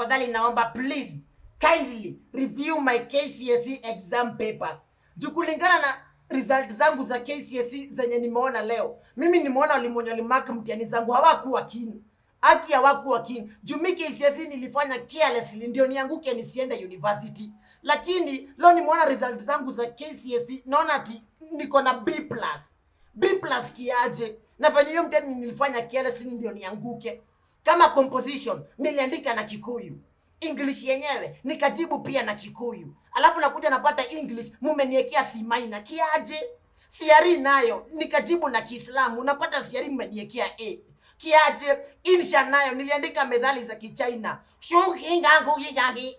tafadhali naomba please kindly review my KCSE exam papers. Juu kulingana na result zangu za KCSE zenye nimeona leo, mimi nimeona walimu wenye walimark mtihani zangu hawakuwa keen. Haki hawakuwa keen. Juu mi KCSE nilifanya carelessly ndio nianguke nisiende university. Lakini leo nimeona result zangu za KCSE naona ati niko na B+. B plus kiaje? Na venye hiyo mtihani nilifanya carelessly ndio nianguke. Kama composition niliandika na Kikuyu. English yenyewe nikajibu pia na Kikuyu. Alafu nakuja napata English mumeniekea C minor. Kiaje? Siari nayo nikajibu na Kiislamu. Napata siari mmeniekea A. Kiaje? Insha nayo niliandika methali za Kichina. Shukingangu yijangi.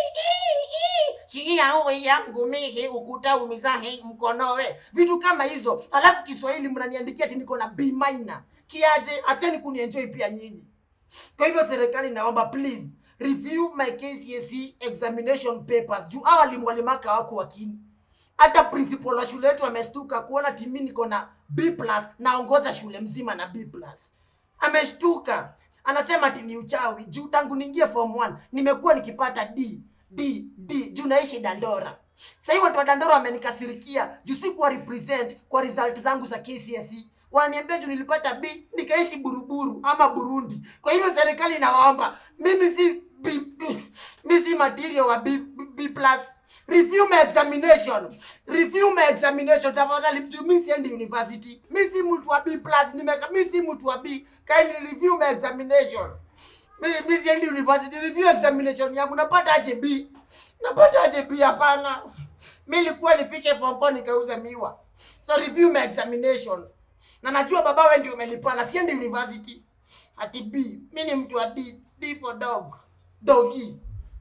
Shiki yangu yangu mihi ukuta umizahi mkonowe. Vitu kama hizo. Alafu Kiswahili mnaniandikia ati niko na B minor. Kiaje? Acheni kunienjoy pia nyinyi. Kwa hivyo serikali naomba please review my KCSE examination papers. Juu hao walimu walimaka hawako wakini. Hata principal wa shule yetu amestuka kuona timi niko na B+ naongoza shule mzima na B+. Ameshtuka. Anasema ati ni uchawi. Juu tangu niingie form 1 nimekuwa nikipata D, D, D juu naishi Dandora. Sasa hivi watu wa Dandora wamenikasirikia juu sikuwa represent kwa result zangu za KCSE. Wananiambia juu nilipata B nikaishi Buruburu ama Burundi. Kwa hivyo serikali inawaomba mimi si B, mimi si material wa B, B, B+. Review my examination. Review my examination tafadhali juu mimi siendi university. Mimi si mtu wa B+, nimeka mimi si mtu wa B. Kindly review my examination. Mimi mimi siendi university. Review examination yangu napata aje B? Napata aje B hapana. Mimi nilikuwa nifike form 4 nikauza miwa. So review my examination. Na najua baba wewe ndio umelipana, siendi university. Ati B. Mimi ni mtu wa D. D for dog. Doggy.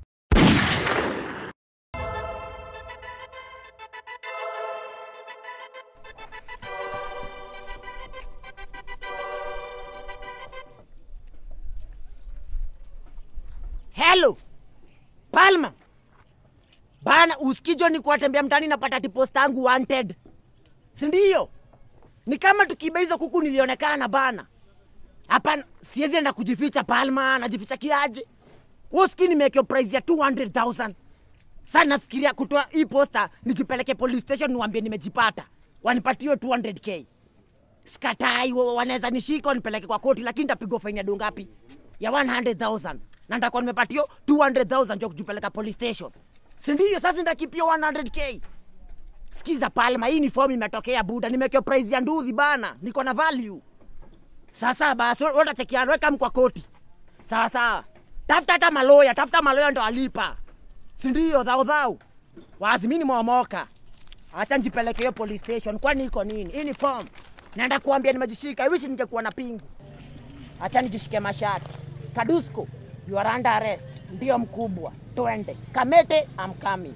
Hello. Palma. Bana usikijo ni kuwatembea mtaani napata ati posta yangu wanted. Si ndio? Ni kama tukiiba hizo kuku nilionekana bana. Hapana, siwezi enda kujificha Palma, najificha kiaje? Wewe usikii nimewekewa price ya 200,000. Sasa nafikiria kutoa hii posta nikipeleke police station niwaambie nimejipata. Wanipatie hiyo 200k. Sikatai, wa- wanaweza nishika wanipeleke kwa koti, lakini nitapigwa faini ya dola ngapi? Ya 100,000 na nitakuwa nimepatio 200,000 ndio kujipeleka police station, si ndio? Sasa nitakipia 100k. Sikiza Palma, hii ni form imetokea buda, nimewekewa price ya nduthi bana, niko na value. Sasa basi wewe utachekiana, weka mkwa koti. Sawa sawa, tafuta hata maloya, tafuta maloya ndo alipa, si ndio? Dhau dhau, wazi mimi nimeomoka. Acha njipeleke hiyo police station, kwani iko nini? Hii ni form. Naenda kuambia nimejishika. I wish ningekuwa na pingu. Acha nijishike mashati. Kadusko, you are under arrest. Ndio mkubwa. Twende. Kamete, I'm coming.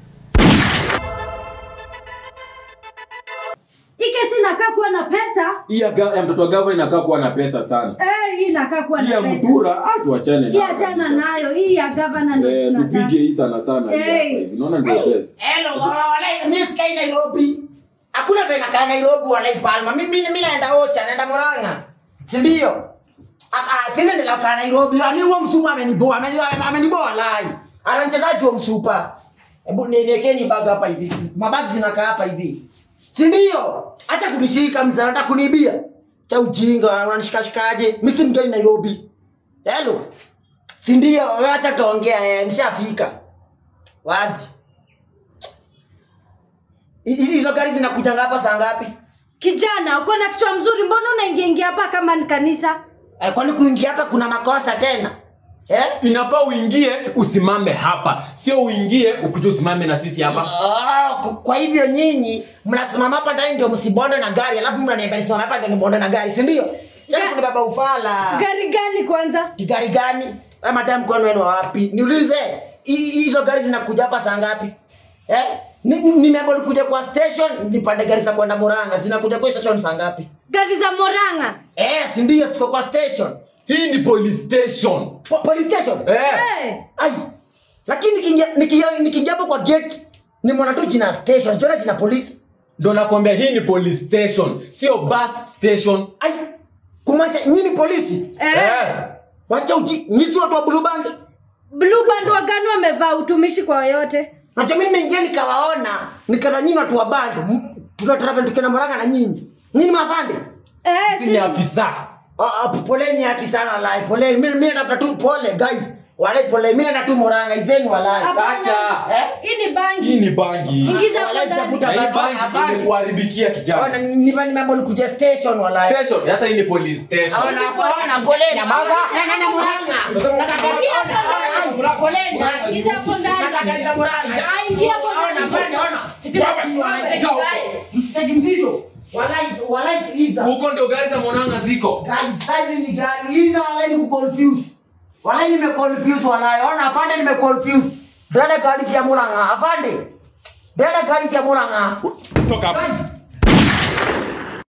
Hii kesi inakaa kuwa na pesa. hii ya, ga- ya mtoto wa gava inakaa kuwa na pesa sana Eh, hii inakaa kuwa hii na ya pesa. mtura ah, tuachane Hii nayo achana kabisa. nayo. Hii ya gavana ndio Eh, tunataka. tupige hii sana sana hii hapa Hey. hivi naona ndio best Hello, walai, mimi sikai Nairobi. Hakuna vile nakaa Nairobi walai Palma. Mimi mimi naenda Ocha, naenda Murang'a. Si ndio? Ah, ah, sisi ndio nakaa Nairobi. Ani huo msupa ameniboa, ameniboa, ameniboa walai. Ana mchezaji wa msupa. Hebu nielekeni bag hapa hivi. Mabagi zinakaa hapa hivi. Si ndio? Acha kunishika mzee, unataka kuniibia. Cha ujinga, unanishikashikaje? Mimi si mgeni Nairobi. Hello. Si ndio? Wewe acha tuongea, eh, nishafika. Wazi. Hi- hi- Hizo gari zinakuja hapa saa ngapi? Kijana, uko na kichwa mzuri, mbona unaingia ingia hapa kama ni kanisa? Eh, kwani kuingia hapa kuna makosa tena? Eh? inafaa uingie usimame hapa sio uingie ukuja usimame na sisi hapa Ah, ku- kwa hivyo nyinyi mnasimama hapa ndani ndio msibonde na gari, alafu mnaniambia nisimame hapa ndio nibonde na gari, si ndio? Tena kuna baba ufala. Gari gani kwanza? Ni gari gani? Ama madam mkono wenu wa wapi? Niulize, hi- hizo gari zinakuja hapa saa ngapi? Eh? Ni- ni- Nimeambiwa nikuja kwa station nipande gari za kwenda Murang'a. Zinakuja kwa station saa ngapi? Gari za Moranga. Eh, si ndio tuko kwa station. hii ni police station Po- Police station. eh. Eh, Ai. Lakini nikiingia nikiingia nikiingia hapo kwa gate ni mwana tu jina station, siona jina polisi. ndo nakwambia hii ni police station sio bus station Ai. Kumaanisha nyinyi ni polisi? eh. Wacha uji, nyinyi si watu wa blue band? blue band wagani wamevaa utumishi kwa yote nacho mimi nimeingia nikawaona nikadhanyini watu wa bando M- tuna travel tukienda moranga na nyinyi nyinyi mafande eh, Sisi ni afisa Ah, ah, poleni haki sana walai poleni mimi mimi natafuta tu pole gai walai pole mimi natafuta tu moranga izeni walai Hapana. Acha. eh hii ni bangi hii ni bangi Ingiza Walai kwa ndani. sitafuta na hii bangi, bangi afande. imekuharibikia Ona, kijana niva nimeambo nikuja station walai station sasa hii ni police station Ona, ona, poleni baba nenda moranga nataka ona, poleni Ingiza hapo ndani. nataka iza moranga Ah, ingia hapo ona ndani. afande ona titira wanacheki sai msitaki mzito walai walai tuliza huko ndio gari za monanga ziko Guys, saizi ni gani hizo walai ni kuconfuse walai nimeconfuse walai ona afande nimeconfuse dada gari ya muranga afande dada gari ya muranga toka hapa Guys,